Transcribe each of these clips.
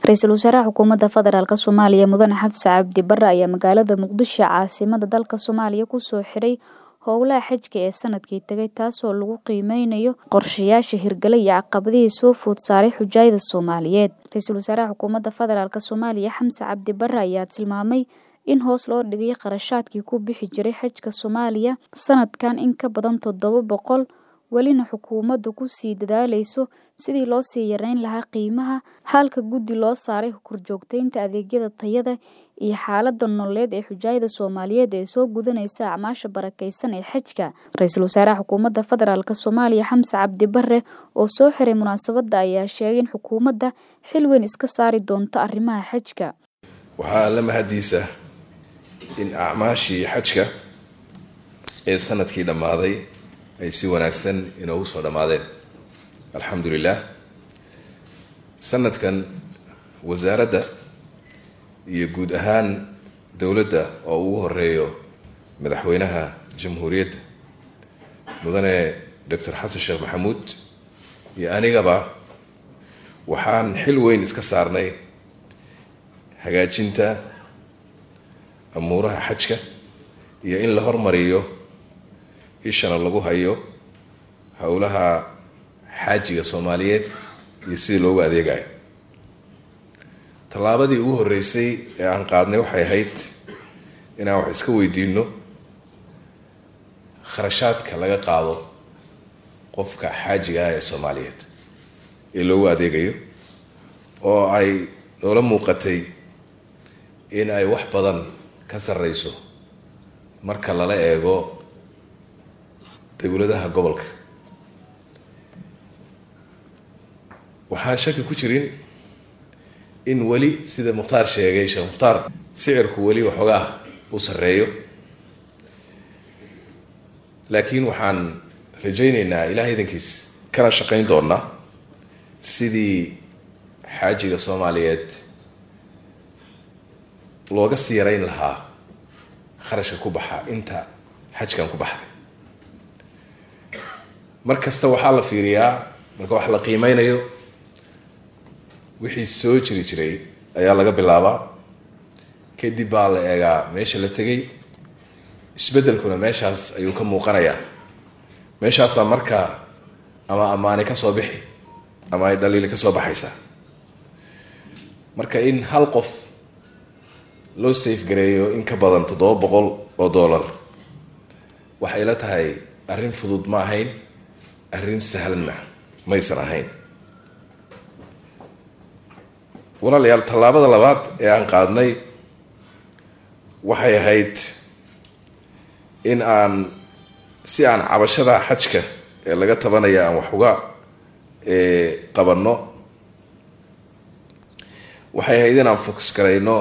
ra-iisul wasaaraha xukuumadda federaalk soomaaliya mudane xabse cabdi bare ayaa magaalada muqdisho caasimada dalka soomaaliya kusoo xiray howlaha xajka ee sanadkii tegay taasoo lagu qiimeynayo qorshayaasha hirgale iyo caqabadihii soo food saaray xujaayada soomaaliyeed ra-iisul wasaaraha xukuumadda federaalk soomaaliya xamse cabdi bare ayaa tilmaamay in hoos loo dhigay qarashaadkii ku bixi jiray xajka soomaaliya sanadkan in ka badan toddoba boqol welina xukuumaddu kusii dadaaleyso sidii loo sii yareyn lahaa qiimaha halka guddi loo saaray korjoogteynta adeegyada tayada iyo xaalada nololeed ee xujaayada soomaaliyeed ee soo gudanaysa acmaasha barakeysan ee xajka ra-iisul wasaaraha xukuumadda federaalk soomaaliya xamse cabdi bare oo soo xiray munaasabadda ayaa sheegay in xukuumadda xil weyn iska saari doonto arrimaha xajka waxaa la mahadiisa in acmaashii xajka ee sanadkii dhammaaday ay si wanaagsan inoogu soo dhammaadeen alxamdu lilah sanadkan wasaaradda iyo guud ahaan dowladda oo ugu horeeyo madaxweynaha jamhuuriyadda mudane doctor xasan sheekh maxamuud iyo anigaba waxaan xil weyn iska saarnay hagaajinta amuuraha xajka iyo in la hormariyo ishana lagu hayo howlaha xaajiga soomaaliyeed iyo sidii loogu adeegayo tallaabadii ugu horreysay ee aan qaadnay waxay ahayd inaan wax iska weydiino kharashaadka laga qaado qofka xaajiga ah ee soomaaliyeed ee loogu adeegayo oo ay noola muuqatay in ay wax badan ka sarreyso marka lala eego dowladaha gobolka waxaan shaki ku jirin in weli sida mukhtaar sheegay sheekh mukhtaar sicirku weli waxoogaa uu sarreeyo laakiin waxaan rajayneynaa ilaah idankiis kana shaqayn doonaa sidii xaajiga soomaaliyeed looga sii yarayn lahaa kharashka ku baxa inta xajkan ku baxday mar kasta waxaa la fiiriyaa marka wax la qiimeynayo wixii soo jiri jiray ayaa laga bilaabaa kadib baa la eegaa meesha la tegay isbeddelkuna meeshaas ayuu ka muuqanayaa meeshaasaa markaa ama ammaani ka soo bixi ama ay dhaliili ka soo baxaysaa marka in hal qof loo safegareeyo in ka badan toddoba boqol oo dollar waxay la tahay arrin fudud ma ahayn arrin sahlanna maysan ahayn walaalayaal tallaabada labaad ee aan qaadnay waxay ahayd in aan si aan cabashada xajka ee laga tabanaya aan wax uga qabanno waxay ahayd in aan focus garayno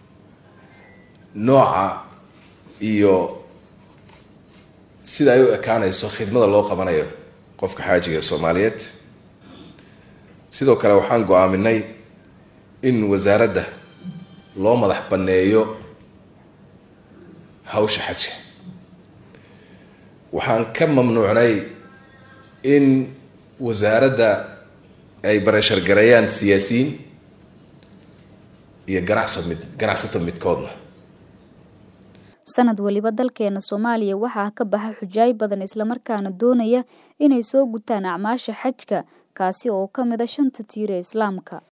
nooca iyo sida ay u ekaanayso khidmada loo qabanayo qofka xaajiga ee soomaaliyeed sidoo kale waxaan go-aaminay in wasaaradda loo madax banneeyo hawsha xajka waxaan ka mamnuucnay in wasaaradda ay bareeshargareeyaan siyaasiyiin iyo ganacso mid ganacsato midkoodna sanad weliba dalkeena soomaaliya waxaa ka baxa xujaay badan islamarkaana doonaya inay soo gutaan acmaasha xajka kaasi oo ka mid a shanta tiir ee islaamka